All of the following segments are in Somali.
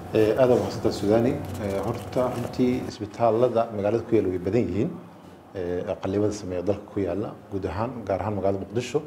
aada mahadsantaa sudani horta runtii isbitaalada magaalada ku yaala way badan yihiin qaliimada sameeya dalka ku yaala guud ahaan gaar ahaan magaalada muqdisho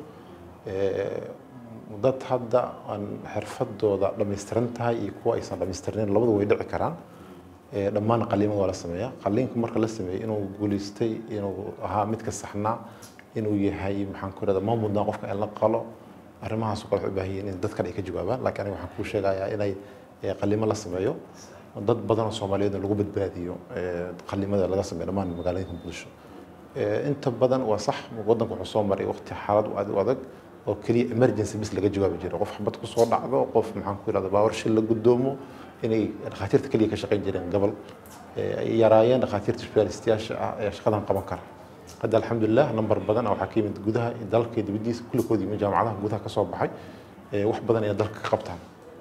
dad hadda aan xirfadooda dhammaystiran tahay iyo kuwa aysan dhammaystirnayn labadu way dhici karaan dhammaan qaliimada waa la sameeyaa qaliinka marka la sameeyey inuu guulaystay inuu ahaa midka saxnaa inuu yahay maxaan ku irahda ma mudnaa qofka in la qalo arrimahaas oo kale waxay u baahan yihiin in dad kale ay ka jawaabaan laakiin aniga waxaan kuu sheegayaa inay qaliimo la sameeyo dad badan oo soomaaliyeed lagu badbaadiyo qalimada laga sameeyo dhammaan magaalooyinka muqdisho inta badan waa sax waddanku wuxuu soo maray waqti xaalad aad u adag oo keliya emergency bis laga jawaabi jiray qof xabad ku soo dhacdo qof maxaan ku irahda baawar shil la gudoomo inay dhakhaatiirta keliya ka shaqayn jireen gobol ay yaraayeen dhakhaatiirta specialistayaasha ah ee shaqadan qaban kara hadda alxamdulilah number badan waxaa ka yimid gudaha dalka iyo dibadiisa kulligood yimid jaamacadaha gudaha ka soo baxay wax badan inay dalka ka qabtaan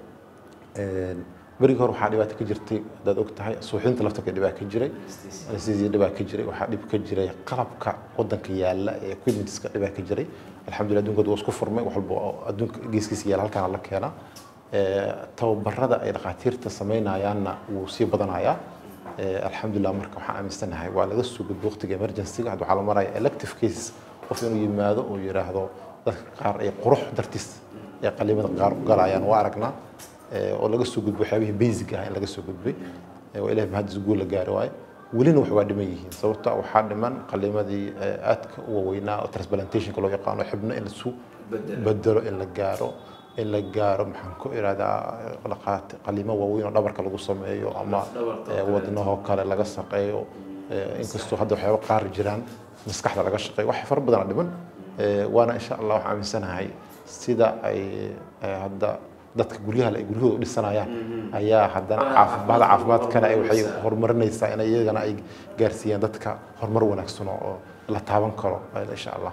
berigii hore waxaa dhibaato ka jirtay haddaad og tahay suuxdinta laftarka dhibaa ka jiray anesthesia dhibaa ka jiray waxaa dhib ka jiray qalabka wadanka yaala ee equipmentska dhibaa ka jiray alxamdulillah adduunkood waa isku furmay wax walba oo adduunka geeskiisa yaala halkaana la keenaa tababarada ay dhakhaatiirta samaynayaanna wuu sii badanayaa alxamdulillah marka waxaan aaminsanahay waa laga soo gudbo waqtiga emergencyga hadda waxaa la maraya elective cases qof inuu yimaado oo yidhaahdo dadka qaar ay qurux dartiis ee qaliimada qaar u galayaan waa aragnaa oo laga soo gudbo waxyaabihii basic ah in laga soo gudbay oo ilahay mahadis guul la gaari waayo welina wax waa dhiman yihiin sababta waxaa dhiman qaliimadii aadka u waaweynaa oo transplantationka loo yaqaano xibno in lasu bedelo in la gaaro in la gaaro maxaan ku irahdaa qaliimo waaweyn oo dhabarka lagu sameeyo ama wadnahoo kale laga shaqeeyo inkastoo hadda waxyaaba qaar jiraan maskaxda laga shaqeeyo wax fara badana dhiman waana insha allah waxaan aaminsanahay sida ay hadda dadka guryaha ay guryahooda u dhisanayaan ayaa haddana caafimaad caafimaadkana ay waxay horumarinaysaa in iyagana ay gaarsiiyaan dadka horumar wanaagsan oo la taaban karo insha allah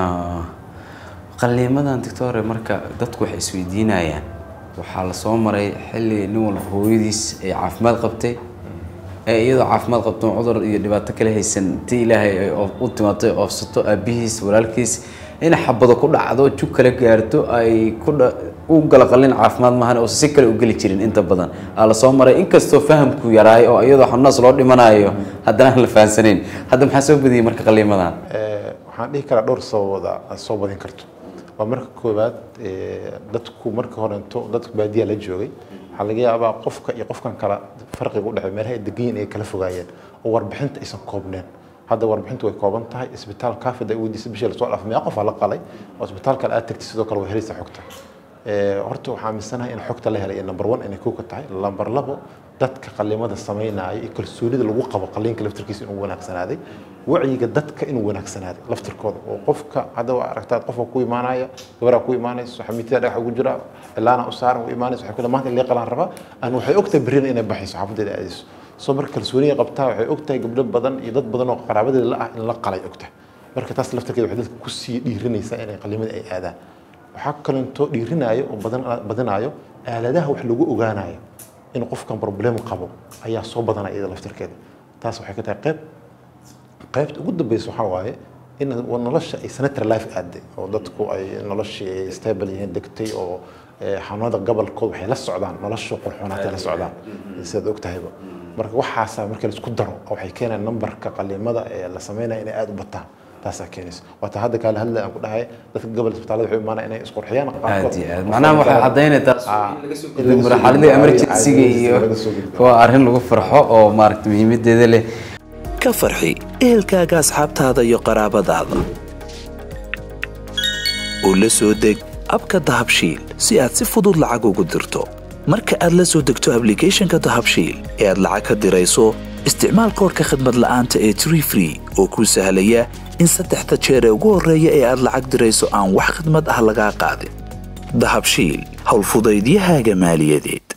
qaliimadan doctore marka dadku waxay isweydiinayaan waxaa la soo maray xilli nin walba hooyadiis ay caafimaad qabtay ee iyadoo caafimaad qabto cudur iyo dhibaato kale haysan ti ilaahay ay u timaado oofsato aabihiis walaalkiis in xabado ku dhacdo jug kale gaarto ay ku u gala qalin caafimaad maahan oo si kale u geli jirin inta badan aa la soo maray inkastoo fahamku yaraay oo iyadoo xanuunaas loo dhimanayo haddana aan la fahansanayn hadda maxaa soo badiyey marka qaliimadan waxaan dhihi karaa dhowr sababooda aad soo badin karto waa marka koowaad dadku marka horento dadka baadiyaa la joogay waxaa laga yaabaa qofka iyo qofkan kala farqiga u dhexeey meelaha ay degan yihiin ay kala fogaayeen oo warbixinta aysan koobneen hadda warbixintu way kooban tahay isbitaal kaafid ay weydiisay bishii lasoo dhaafay meeqa qofaa la qalay oo isbitaal kale aad tagtay sidoo kale way helaysaa xogta horta waxaa aaminsanahay in xogta la helay ee number one inay kowka tahay number labo dadka qaliimada samaynaya iyo kalsoonida lagu qabo qaliinka laftirkiisa inuu wanaagsanaaday wacyiga dadka inuu wanaagsanaaday laftirkooda oo qofka hadda waa aragtaa qofka ku imaanaya gabaraa ku imaanayso xamiitida dhagax ugu jira cilaana u saaran u imaanayso waxay ku maanta in qalaan rabaa aan waxay ogtahay berrina inay baxayso xaafadeeda aadayso soo marka kalsooniya qabtaa waxay ogtahay gabdho badan iyo dad badan oo qaraabadeeda la ah in la qalay ogtahay marka taas laftirkeeda waxay dadka kusii dhiirinaysaa inay qaliimada ay aadaan waxaa kalentoo dhiirinaayo oo badinaayo aaladaha wax lagu ogaanayo in qofkan problem qabo ayaa soo badanaya iyada laftirkeeda taas waxay ka tahay qayb qaybta ugu dambeysa waxaa waaye in nolosha ay sanitary life aaday oo dadku ay noloshii ay stable yihiin degtay oo xanuunada gobolkood waxay la socdaan nolosha qurxoonaatay la socdaan sidaad og tahayba marka waxaasaa marka la isku daro waxay keenayaan nambarka qaliimada ee la sameynaya inay aada u bataan taasaa keenaysa waata hadda kaale hadla aan ku dhahay dadka gobol isbitaalada waxay imaanaya inay isqurxiyaan aad iyo aad macnaha waxay caddaynaysaa marxaladii emergencyga iyo waa arrin lagu farxo oo maaragta muhiimadeeda leh ka farxi ehelkaaga asxaabtaada iyo qaraabadaada oo la soo deg abka dahabshiil si aad si fudud lacag ugu dirto marka aad la soo degto ablicathonka dahabshiil ee aad lacag ka dirayso isticmaal koorka khadmad la'aanta ee tree free oo kuu sahlaya in saddexda jeer ee ugu horreeya ee aad lacag dirayso aan wax khidmad ah lagaa qaadin dahabshiil howlfudaydiyahaaga maaliyadeed